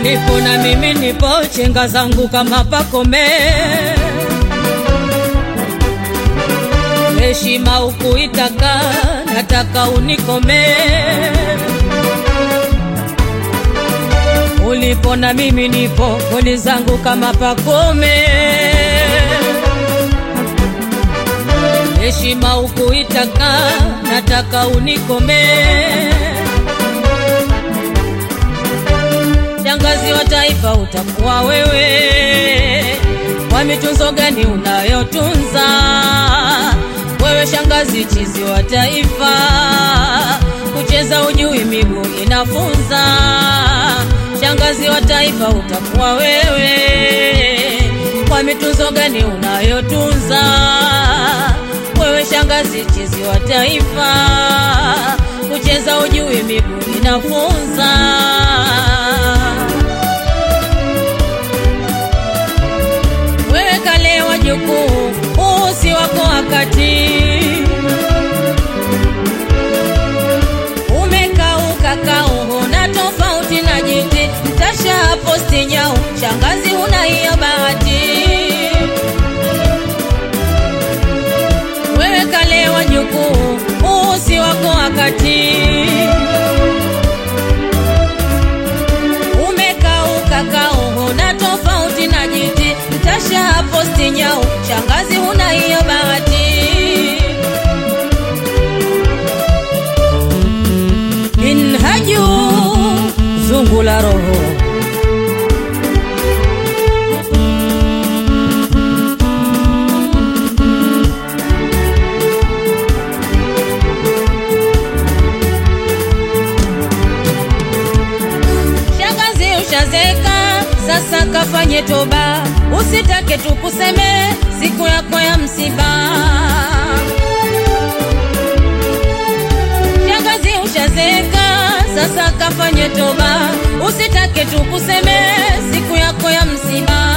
ulipo na mimi nipo, chenga zangu kama pakome. Heshima ukuitaka, nataka unikome. Ulipo na mimi nipo, koni zangu kama pakome. Heshima ukuitaka, nataka unikome. Shangazi wa taifa utakuwa wewe, kwa mitunzo gani unayotunza wewe? Shangazi chizi wa taifa, kucheza ujui, miguu inafunza. Shangazi wa taifa utakuwa wewe, kwa mitunzo gani unayotunza wewe? Shangazi chizi wa taifa, kucheza ujui, miguu inafunza. wewe kale wajukuu, huu si wako wakati. Umekauka kauho na tofauti na jiti, mtasha posti nyau, shangazi huna hiyo bahati. Wewe kale wajukuu, huu si wako wakati. Umekauka kauho na tofauti na jiti, mtasha posti nyau, shangazi huna hiyo bahati. Minhaju zungu la roho Shangazi ushazeka, sasa kafanye toba, usitake tukuseme siku yako ya msiba. Shangazi ushazeka, sasa kafanye toba, usitake tukuseme siku yako ya msiba.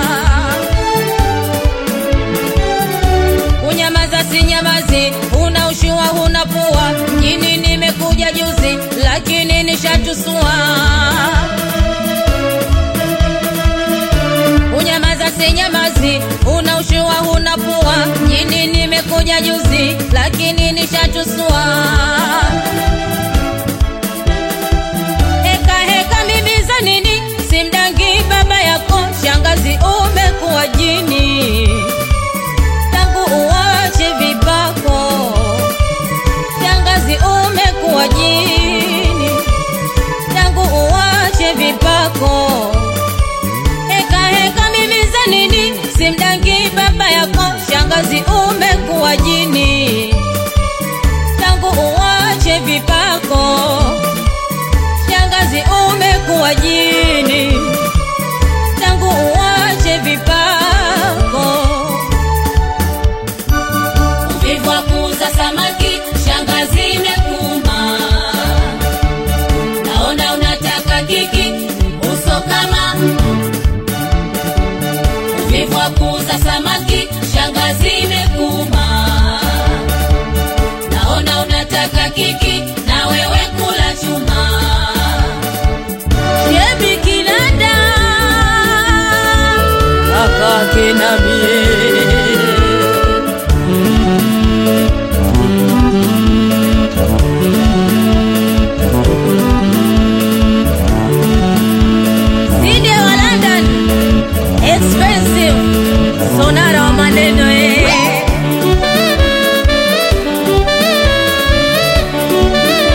Unyamaza si nyamazi, una ushua huna pua, mjini nimekuja juzi, lakini nishatusua. Unyamaza si nyamazi, una ushua huna pua, mjini nimekuja juzi, lakini nishatusua. Heka heka mimi za nini, simdangi baba yako, shangazi umekuwa jini tangu uwache vipako, shangazi umekuwa jini, tangu uwache vipako. Heka heka mimi za nini, simdangi baba yako, shangazi umekuwa jini, tangu uwache vipako, shangazi umekuwa jini, tangu uwache vipako. Uvivu wa kuuza samaki, shangazi imekuuma. Naona unataka kiki, uso kama uvivu wa kuuza samaki, shangazi imekuuma. Naona unataka kiki, na wewe kula chuma. Shebi Kilanda akake na mie Side wa London expensive sonara wa maneno eh.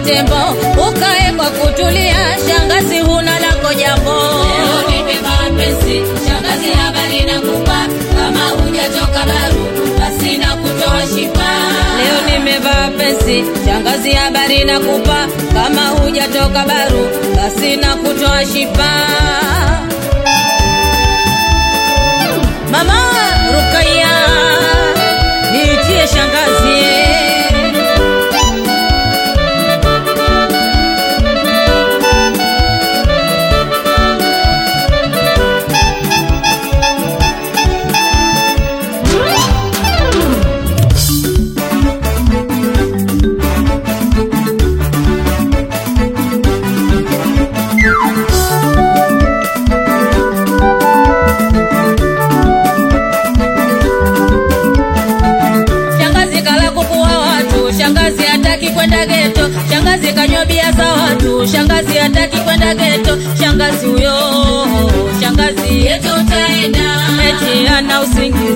tembo, ukae kwa kutulia, shangazi huna lako jambo. Leo nimevaa pesi, shangazi habari nakupa, kama hujatoka baru basi na kutoa shifa. Leo nimevaa pesi, shangazi habari nakupa, kama hujatoka baru basi na kutoa shifa. Mama Rukaya, niitie shangazi. Shangazi kala kuku wa watu, shangazi hataki kwenda geto, shangazi kanywa bia za watu, shangazi hataki kwenda geto, shangazi huyo, shangazi Yetu utaenda, eti ana usingizi